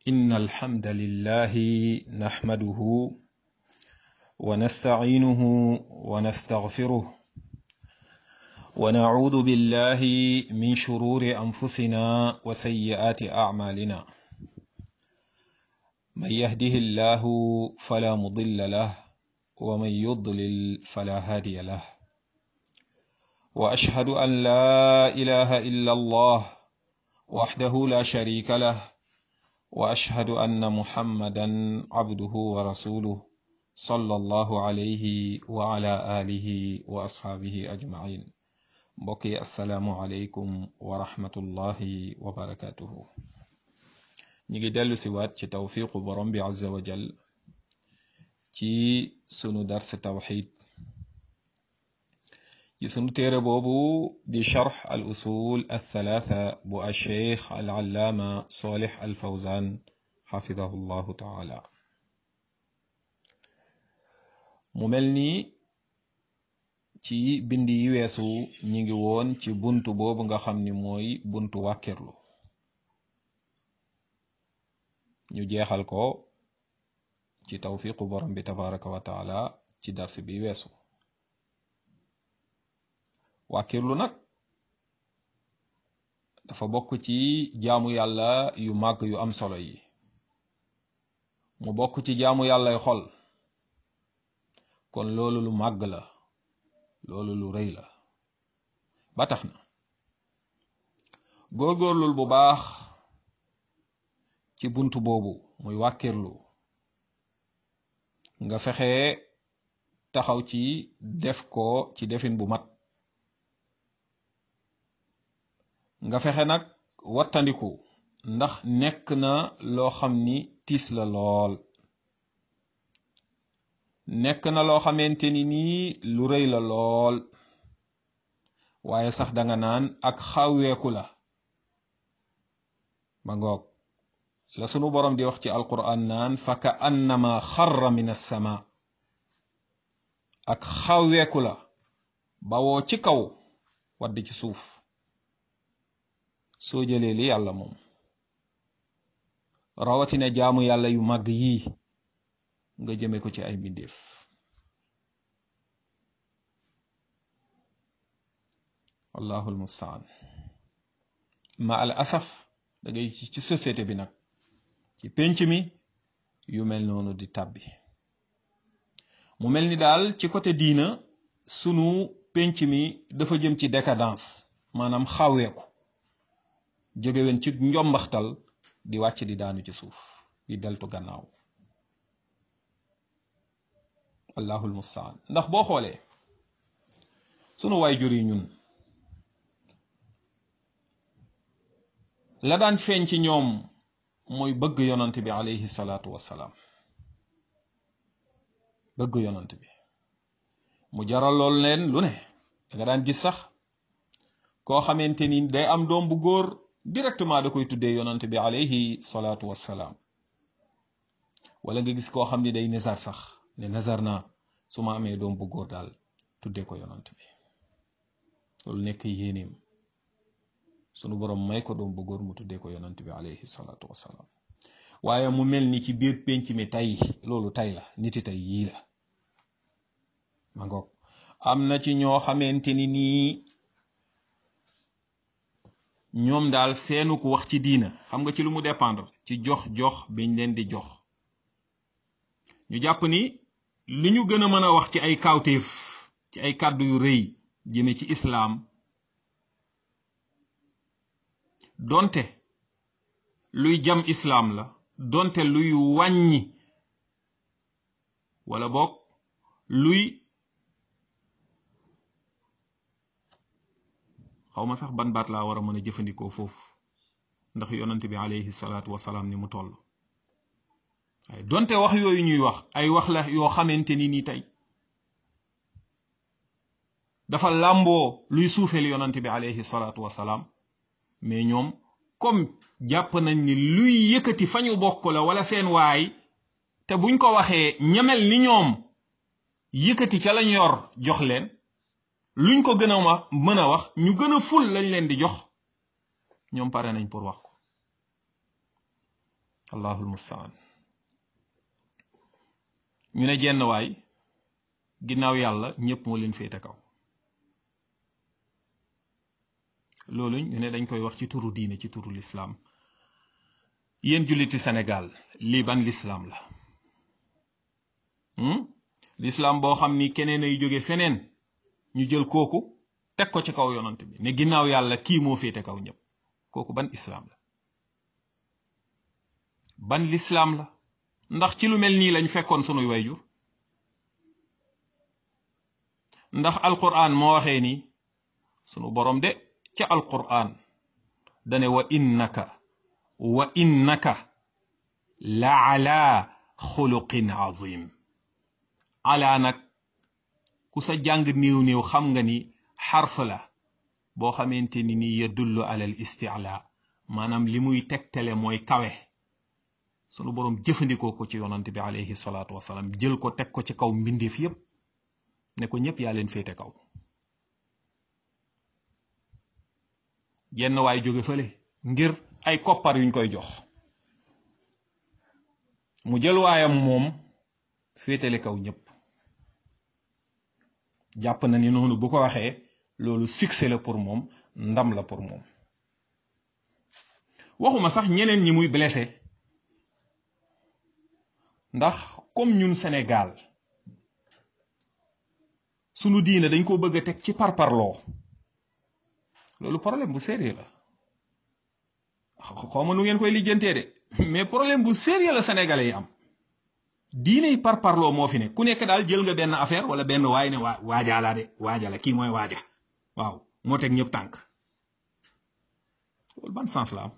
إن الحمد لله نحمده ونستعينه ونستغفره ونعوذ بالله من شرور أنفسنا وسيئات أعمالنا من يهده الله فلا مضل له ومن يضلل فلا هادي له وأشهد أن لا إله إلا الله وحده لا شريك له واشهد ان محمدا عبده ورسوله صلى الله عليه وعلى اله واصحابه اجمعين بقي السلام عليكم ورحمه الله وبركاته نيجي دلو سوات ci tawfiqu borom bi azza wa jal ci sunu dars tawhid ci sunu téere boobu di charx al usul althalatha bu alcheikh alallaama solih alfawzan xafidahu llahu taala mu mel ni ci bind yi weesu ñi ngi woon ci buntu boobu nga xam ni mooy buntu wàkkirlu ñu jeexal ko ci tawfiqu borom bi tabaraka wa taala ci dars bi weesu wàkkirlu nag dafa bokk ci jaamu yàlla yu màgg yu am solo yi mu bokk ci jaamu yàllay xol kon loolu lu màgg la loolu lu rëy la ba tax na góorgóorlul bu baax ci bunt boobu muy wàkkirlu nga fexe taxaw ci def ko ci defin bu mat nga fexe nag wattandiku ndax nekk na loo xam ni tiis la lool nekk na loo xamante ni nii lu rëy la lool waaye sax danga naan ak xawweeku la ma ngoog la sunu boroom di wax ci alquran naan fa ka annama xarra min assama ak xawweeku la bawoo ci kaw wadd ci suuf soo jëlee li yàlla moom rawatina jaamu yàlla yu màgg yii nga jëme ko ci ay mbindeef wallahu almustaan ma al asaf da ngay ci société bi nag ci pénc mi yu mel noonu di tàbbi mu mel ni daal ci côté diina sunu pénc mi dafa jëm ci décadence maanaam xaweeku jógewen ci njombaxtal di wàcc di daanu ci suuf di deltu gannaaw allahul mustaan ndax boo xoolee sunu waay jur yi ñun la daan feeñ ci ñoom mooy bëgg yonant bi alayhi salaatu wassalaam bëgg yonant bi mu jaral lool leen lu ne danga daan gis sax koo xamante ni day am doom bu góor directement da koy tuddee yonant bi alayhi salaatu wassalaam wala nga gis koo xam ni day nazar sax ne nazar naa su ma amee doom bu góor daal tuddee ko yonant bi loolu nekk yéeneem sunu boroom may ko doom bu góor mu tuddee ko yonant bi alayhi salaatu wassalaam waaye mu mel ni ci biir pénc mi tey loolu tey la niti tey yii la ma ngoog am na ci ñoo xamante ni nii ñoom daal seenu ko wax ci diina xam nga ci lu mu dépendre ci jox jox biñ leen di jox ñu jàpp ni li ñu gën a mën a wax ci ay kawtéef ci ay kàddu yu rëy jëme ci islaam donte luy jam islaam la donte luy wàññi wala boog luy xaw ma sax ban baat laa war a mën a jëfandikoo foofu ndax yonante bi alayhi salaatu wasalaam ni mu toll waaye donte wax yooyu ñuy wax ay wax la yoo xamante ni ni tey dafa làmboo luy suufeel yonante bi alayhi salaatu wasalaam mais ñoom comme jàpp nañ ni luy yëkkati fa ñu bokk la wala seen waay te buñ ko waxee ñamel ni ñoom yëkkati ca lañ yor jox leen luñ ko gën a wax mën a wax ñu gën a ful lañ leen di jox ñoom pare nañ pour wax ko allahul mustaan ñu ne jenn waay ginnaaw yàlla ñëpp moo leen féete kaw loolu ñu ne dañ koy wax ci turu diine ci turu lislaam yéen julliti Sénégal lii ban lislaam la lislaam boo xam ni keneen ay jóge feneen ñu jël kooku teg ko ci kaw yonant bi ne ginnaaw yàlla kii moo féete kaw ñëpp kooku ban islaam la ban lislaam la ndax ci lu mel nii lañ fekkoon sunuy wayjur ndax alquran moo waxee ni sunu borom de ca alquran dane wa innaka wa innaka la ala xuluqin azim ala nag ku sa jàng néew néew xam nga ni xarf la boo xamante ni ni yadullu ala al isti'la maanaam li muy tegtale mooy kawe sunu boroom jëfandikoo ko ci yonante bi alayhi salaatu wasalaam jël ko teg ko ci kaw mbindeef yépp ne ko ñépp yaa leen féete kaw jenn waay jóge fële ngir ay koppar yuñ koy jox mu jël waayam moom féetale kaw ñépp jàpp na ni noonu bu ko waxee loolu succès la pour moom ndam la pour moom waxuma sax ñeneen ñi muy blessé ndax comme ñun Sénégal sunu diine dañ ko bëgg a teg ci parparloo loolu problème bu sérieux la xaw ma nu ngeen koy lijjantee de mais problème bu sérieux la sénégalais yi am diine yi parparloo moo fi ne ku nekk daal jël nga benn affaire wala benn waay ne waa waajaa laa de waaja la kii mooy waaja waaw moo teg ñëpp tànk loolu ban sens la am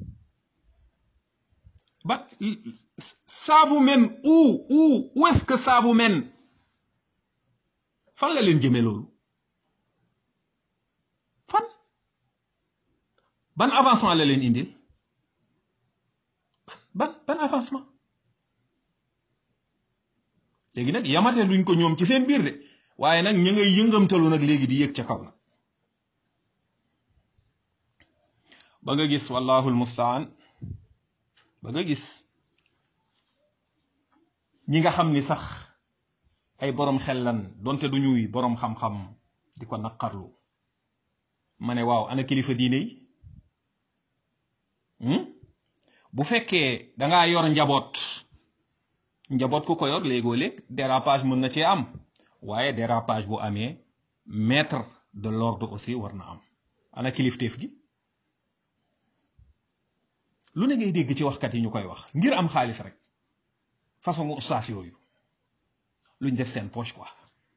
ba ça vous mène où où où est-ce que ça vous mène fan la leen jëmee loolu fan ban avancement la leen indil ban ban avancement léegi nag yamate luñ ko ñoom ci seen biir de waaye nag ñu ngay yëngamtalu nag léegi di yëg ca kaw nag ba nga gis wallahu almustaan ba nga gis ñi nga xam ni sax ay boroom xel lan donte du ñuy boroom xam-xam di ko naqarlu ma ne waaw ana kilifa diine yi bu fekkee dangaa yor njaboot njaboot ku ko yor léegoo léeg dérapage mën na cee am waaye dérapage bu amee maître de l'ordre aussi war na am ana kilifteef gi lu ne ngay dégg ci waxkat yi ñu koy wax ngir am xaalis rek façon ustaas yooyu luñ def seen poche quoi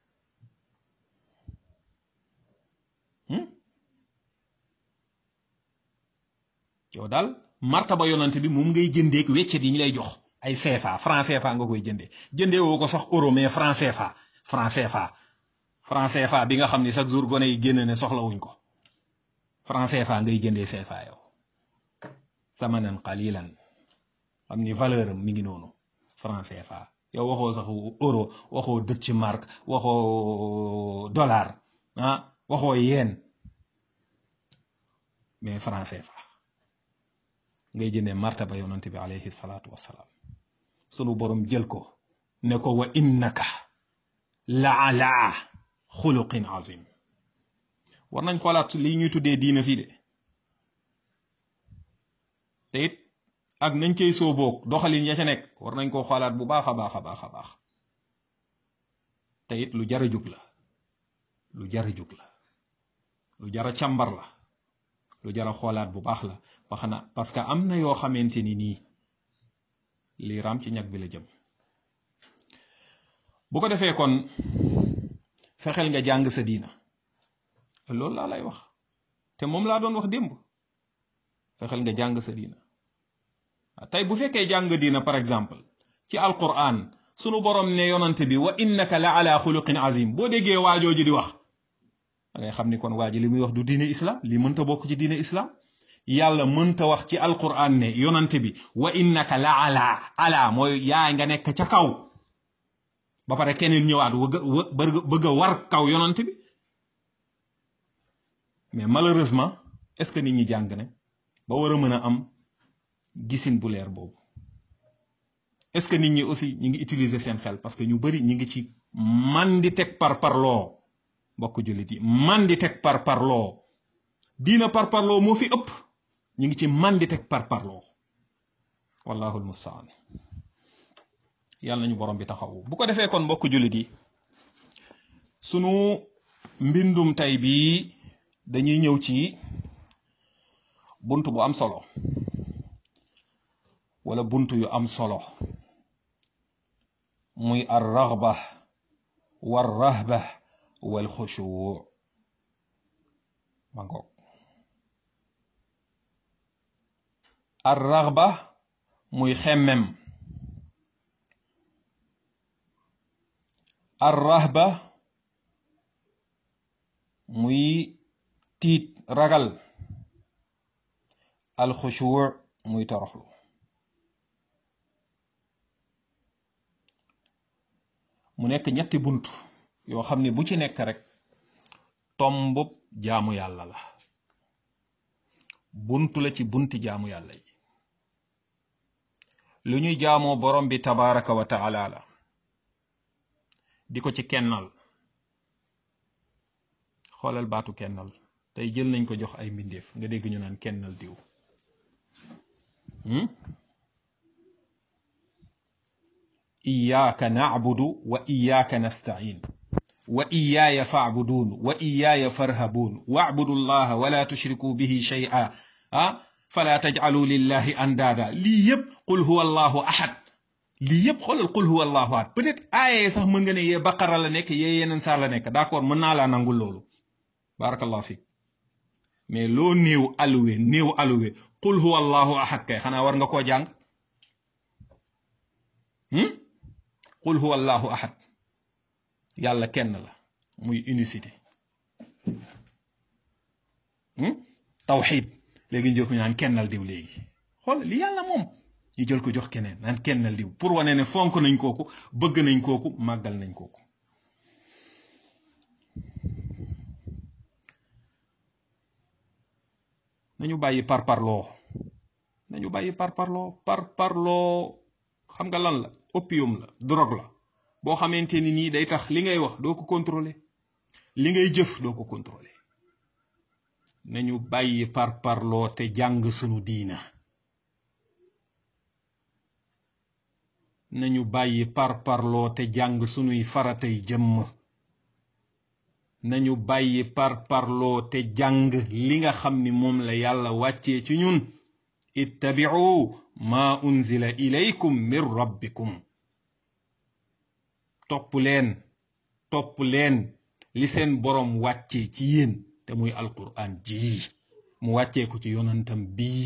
yow daal martaba yonante bi moom ngay jëndeek weccet yi ñu lay jox ay CFA franc CFA nga koy jëndee jëndee woo ko sax euro mais franc CFA franc CFA franc CFA bi nga xam ni chaque jour gone yi génn ne soxlawuñ ko franc CFA ngay jëndee CFA yow samanan qalilan xam ni valeur am mi ngi noonu franc CFA yow waxoo sax euro waxoo Deutsche Mark waxoo dollar ah waxoo yeen mais franc CFA ngay jëndee martaba yonante bi alayhi salaatu wassalaam sunu borom jël ko ne ko wa innaka la ala xuluqin azim war nañ xoolaat lii ñuy tuddee diina fii de te it ak nañ cey sooboog doxalin ya ca nekk war nañ koo xoolaat bu baax a baax a baax a baax te it lu jara jug la lu jara jug la lu jara càmbar la lu jara xoolaat bu baax la wax na parce que am na yoo xamante ni nii lii raam ci ñag bi la jëm bu ko defee kon fexeel nga jàng sa diina loolu laa lay wax te moom laa doon wax démb fexeel nga jàng sa diina tey bu fekkee jàng diina par exemple ci alquran sunu borom ne yonante bi wa innaka la ala xuluqin azim boo déggee waajooju di wax da ngay xam ni kon waa ji li muy wax du diine islam li mënta bokk ci diine islam yàlla mënta wax ci alquran ne yonante bi wa innaka la ala ala mooy yaa nga nekk ca kaw ba pare keneen ñëwaat bëgg bëgg a war kaw yonante bi mais malheureusement est-ce que nit ñi jàng ne ba war a mën a am gisin bu leer boobu est-ce que nit ñi aussi ñi ngi utiliser seen xel parce que ñu bari ñi ngi ci man di teg par parloo mbokk jullit yi man di teg par parloo diina par parloo moo fi ëpp ñi ngi ci man di teg par parloo wallahu almustaan yàlla nañu borom bi taxawu bu ko defee kon mbokk jullit yi sunu mbindum tey bii dañuy ñëw ci bunt bu am solo wala bunt yu am solo muy ar raghba war rahba wal xushu ma ngoog ar raghba muy xemmem ar rahba muy tiit ragal al xushu muy toroxlu mu nekk ñetti bunt yoo xam ne bu ci nekk rek tombub jaamu yàlla la bunt la ci bunti jaamu yàlla yi lu ñuy jaamoo borom bi tabaraka wa taala la di ko ci kennal xoolal baatu kennal tey jël nañ ko jox ay mbindeef nga dégg ñu naan kennal diw iyaaka nacbudu wa iyaaka nastain wa iyaaya facbuduun wa iyaaya farhabuun wacbudu llaha wala tushrikuu bihi shay'a ah fala tajcalu lillahi andaada lii yëpp qul huwa allahu ahad lii yëpp xoolal qul huwa allahu ahad peut-être aayee sax mën nga ne yee baqara la nekk yee yeneen saar la nekk d'accord mën naa laa nangul loolu barakallahu fiik mais loo néew alluwe néew alluwe qul huwa allahu ahad kay xanaa war nga koo jàng qul huwa allahu ahad yàlla kenn la muy unicité tawxid léegi ñu jël ko naan kennal diw léegi xool li yàlla moom ñu jël ko jox keneen naan kennal diw pour wane ne fonk nañ kooku bëgg nañ kooku màggal nañ kooku nañu bàyyi par parloo nañu bàyyi par parloo par parloo xam nga lan la opium la drogue la boo xamante ni nii day tax li ngay wax doo ko contrôler li ngay jëf doo ko contrôler nañu bàyyi par parloo te jàng sunu diina nañu bàyyi par parloo te jàng sunuy faratay jëmm nañu bàyyi par parloo te jàng li nga xam ni moom la yàlla wàccee ci ñun ittabi'u ma unzila ilaykum min rabbikum topp leen topp leen li seen boroom wàccee ci yéen te muy alquran ji mu wàccee ko ci yonantam bii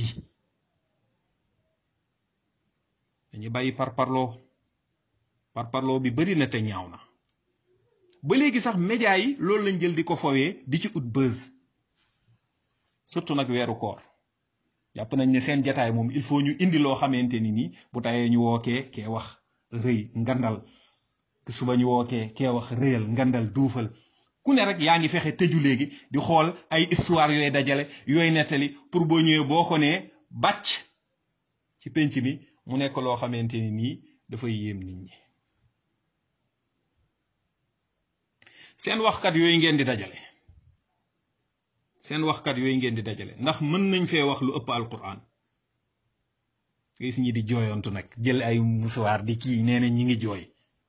dañu bàyyi parparloo parparloo bi bari na te ñaaw na ba léegi sax média yi loolu lañ jël di ko fowee di ci ut buzz surtout nag weeru koor jàpp nañ ne seen jataay moom il faut ñu indi loo xamante ni nii bu tayee ñu wookee kee wax rëy ngandal suba ñu wookee kee wax rëyal ngandal duufal ku ne rek yaa ngi fexe tëju léegi di xool ay histoire yooy dajale yooy nettali pour boo ñëwee boo ko nee bàcc ci penc mi mu nekk loo xamante ni nii dafay yéem nit ñi seen waxkat yooyu ngeen di dajale seen waxkat yooyu ngeen di dajale ndax mën nañ fee wax lu ëpp alquran gis ñi di jooyantu nag jël ay musuwaar di kii nee na ñi ngi jooy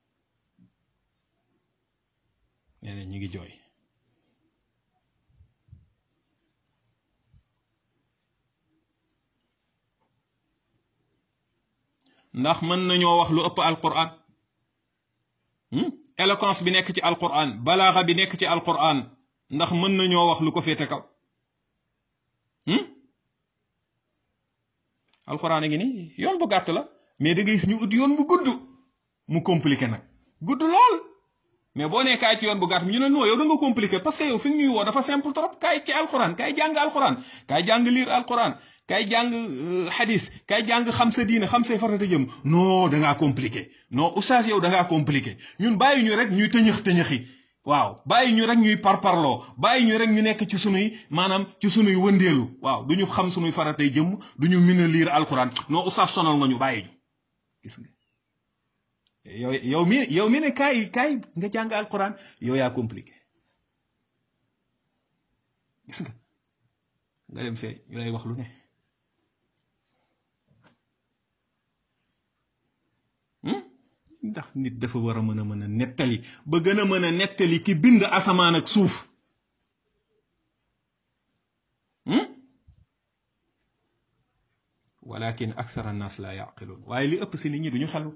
nee na ñi ngi jooy ndax mën nañoo wax lu ëpp alquran éloquence bi nekk ci alquran balaaxa bi nekk ci alquran ndax mën nañoo wax lu ko féete kaw alquran a ngi nii yoon bu gàtt la mais da ngay gis ñu ut yoon bu gudd mu compliqué nag gudd lool mais boo nee kaay ci yoon bu gàtt ñu ne non yow da nga compliqué parce que yow fi ñuy woo dafa simple trop kaay ci alquran kaay jàng alquran kaay jàng liir alquran kaay jàng hadis kaay jàng xam sa diina xam say farata jëm non da ngaa compliqué non oustaz yow da ngaa compliqué ñun bàyyi ñu rek ñuy tëñëx tëñëxi waaw bàyyi ñu rek ñuy parparloo bàyyi ñu rek ñu nekk ci sunuy maanaam ci sunuy wëndeelu waaw du ñu xam sunuy faratay jëm du ñu mën a liir alquran non oustaz sonal nga ñu bàyyi ñu gis nga yow yow mi yow mi ne kaay kaay nga jàng alquran yow yaa compliqué gis nga nga dem fee ñu lay wax lu ne ndax nit dafa war a mën a mën a nettali ba gën a mën a nettali ki bind asamaan ak suuf walakin akthar annas la yaqiluun waaye li ëpp si nit ñi duñu xelu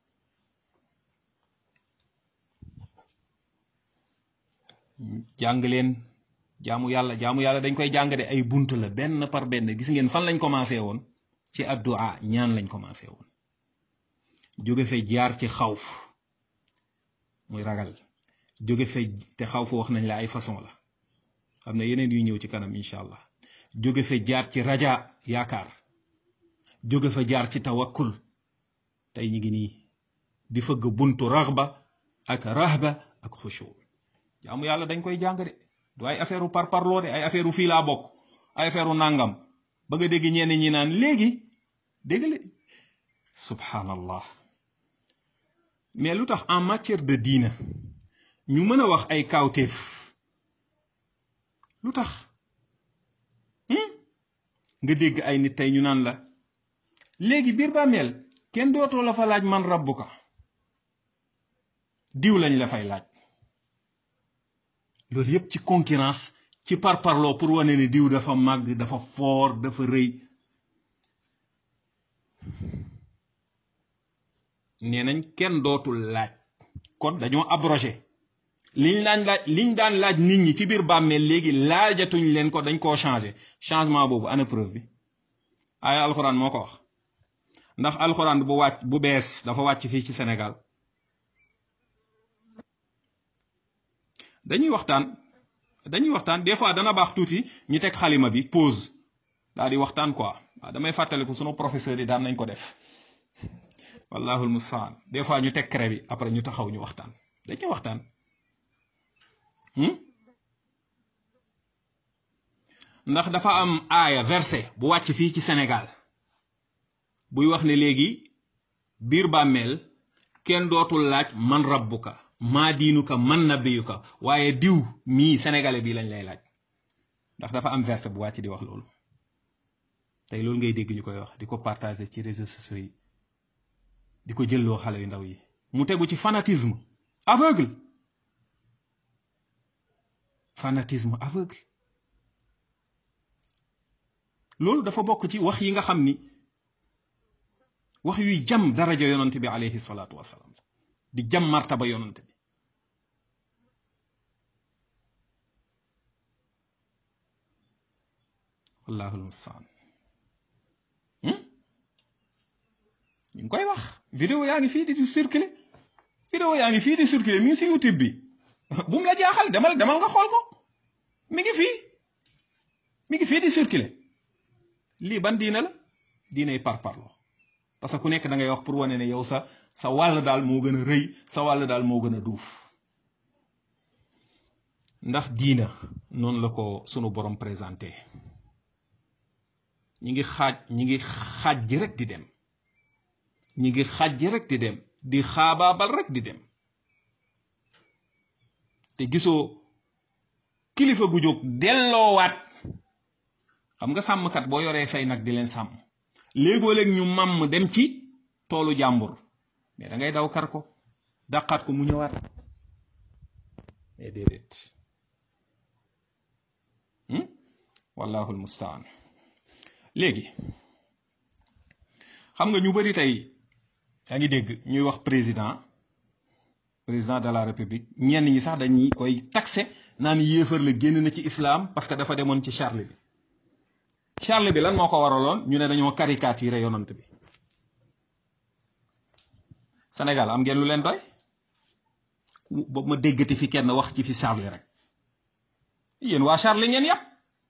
jàng leen jaamu yàlla jaamu yàlla dañ koy jàng de ay bunt la benn par benn gis ngeen fan lañ commencé woon ci addu'a ñaan lañ commencé woon jóge fe jaar ci xawf muy ragal jóge fe te xawf wax nañ la ay façon la xam ne yeneen yu ñëw ci kanam incha allah jóge fe jaar ci raja yaakaar jóge fa jaar ci tawakkul tey ñi ngi nii di fëgg buntu raxba ak rahba ak xushu jaamu yàlla dañ koy jàng de du ay affaire par parloo de ay affaire fii laa bokk ay affaire nàngam ba nga dégg ñenn ñi naan léegi dégg le subhanallah mais lu tax en matière de diina ñu mën a wax ay kawteef lu tax nga dégg ay nit tey ñu naan la léegi biir bàmmeel kenn dootoo la fa laaj man rabbuka diw lañ la fay laaj loolu yépp ci concurrence ci parparloo pour wane ne diw dafa màgg dafa foor dafa rëy nee nañ kenn dootul laaj kon dañoo abrogé liñ daan laaj liñ daan laaj nit ñi ci biir bàmmeel léegi laajatuñ leen ko dañ koo changé changement boobu ana preuve bi aaya alxuraan moo ko wax ndax alxuraan bu wàcc bu bees dafa wàcc fii ci Sénégal dañuy waxtaan dañuy waxtaan des fois dana baax tuuti ñu teg xalima bi pause daal di waxtaan quoi waaw damay fàttaliku sunu professeur yi daan nañ ko def wallahul mustaan des fois ñu teg craie bi après ñu taxaw ñu waxtaan dañuy waxtaan ndax dafa am aaya verset bu wàcc fii ci Sénégal buy wax ne léegi biir bàmmeel kenn dootul laaj man rabbuka maa diinuka man nabiyuka waaye diw mii sénégalais bii lañ lay laaj ndax dafa am verset bu wàcc di wax loolu tey loolu ngay dégg ñu koy wax di ko partager ci réseaux sociaux yi di ko jëlloo xale yu ndaw yi mu tegu ci fanatisme aveugle fanatisme aveugle loolu dafa bokk ci wax yi nga xam ni wax yuy jam daraja yonante bi alayhi salaatu wasalaam di jam martaba yonante bi wallaahu almustaan ñu ngi koy wax vidéo yaa ngi fii di circuler vidéo yaa ngi fii di circuler mi ngi si youtube bi bu mu la jaaxal demal demal nga xool ko mi ngi fii mi ngi fii di circuler lii ban diine la diiney par parlo parce que ku nekk da ngay wax pour wane ne yow sa sa wàll daal moo gën a rëy sa wàll daal moo gën a duuf ndax diina noonu la ko sunu borom présenté ñi ngi xaaj ñi ngi xaaj ji rek di dem ñi ngi xaaj ji rek di dem di xaabaabal rek di dem te gisoo kilifa gu jóg delloowaat xam nga sàmmkat boo yoree say nag di leen sàmm léegoo léeg ñu màmm dem ci toolu jàmbur mais da ngay daw kar ko dàqaat ko mu ñëwaat mais déedéet wallahu almustaan léegi xam nga ñu bari tey yaa ngi dégg ñuy wax président président de la république ñenn ñi sax dañuy koy taxé naan yéefar la génn na ci islam parce que dafa demoon ci Charlie bi Charlie bi lan moo ko waraloon ñu ne dañoo caricaturé yonant bi Sénégal am ngeen lu leen doy ba ma déggati fi kenn wax ci fi Charlie rek yéen waa Charlie ngeen yàpp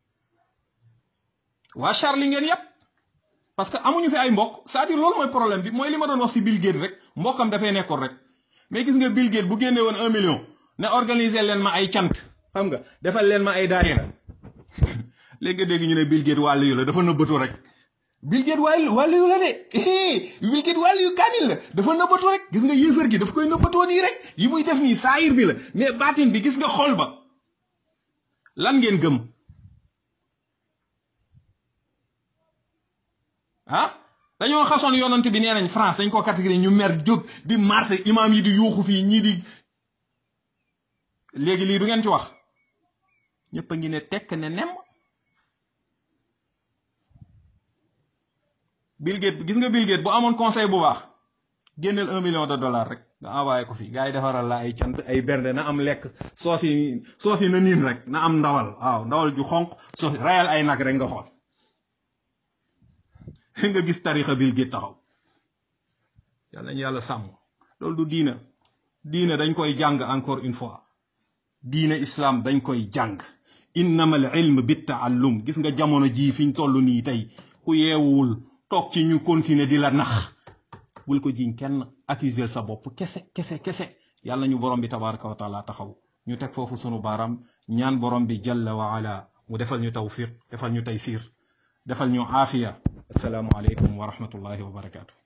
waa Charlie ngeen yàpp parce que amuñu fi ay mbokk c'est-à-dire loolu mooy problème bi mooy li ma doon wax si Bill Gates rek mbokkam dafay nekkoon rek mais gis nga Bill Gates bu génne woon un million ne organiser leen ma ay cant xam nga defal leen ma ay daayira léegi nga dégg ñu ne Bill Gates wàllu yu la dafa nëbbatu rek Bill Gates wàllu wàllu yu la de Bill Gates wàllu yu kaamil la dafa nëbbatoo rek gis nga yéefar gi daf koy nëbbatoo nii rek yi muy def nii saayir bi la mais baatin bi gis nga xol ba lan ngeen gëm ah dañoo xasoon yonant bi nee nañ France dañ ko catégorie ñu mer jóg di marché imam yi di yuuxu fii ñii di léegi lii du ngeen ci wax ñëpp a ngi ne tekk ne nem Bill Gates gis nga Bill Gates bu amoon conseil bu baax génneel un million de dollars rek nga envoyé ko fii gars yi defaral la ay cant ay bernde na am lekk soos yi soos yi na niin rek na am ndawal waaw ndawal ju xonq soos rayal ay nag rek nga xool nga gis tarixa Bill Gates taxaw yàlla nañu yàlla sàmm loolu du diina diina dañ koy jàng encore une fois diina islam dañ koy jàng innama al ilm bi taallum gis nga jamono jii fi ñu toll nii tey ku yeewuwul toog ci ñu continuer di la nax bul ko jiñ kenn accuser sa bopp kese kese kese yàlla ñu borom bi tabaraka wa taala taxaw ñu teg foofu sunu baaraam ñaan borom bi jalla wa ala mu defal ñu tawfiq defal ñu taysir defal ñu aafiya assalaamu aleykum wa rahmatullahi wa barakaatu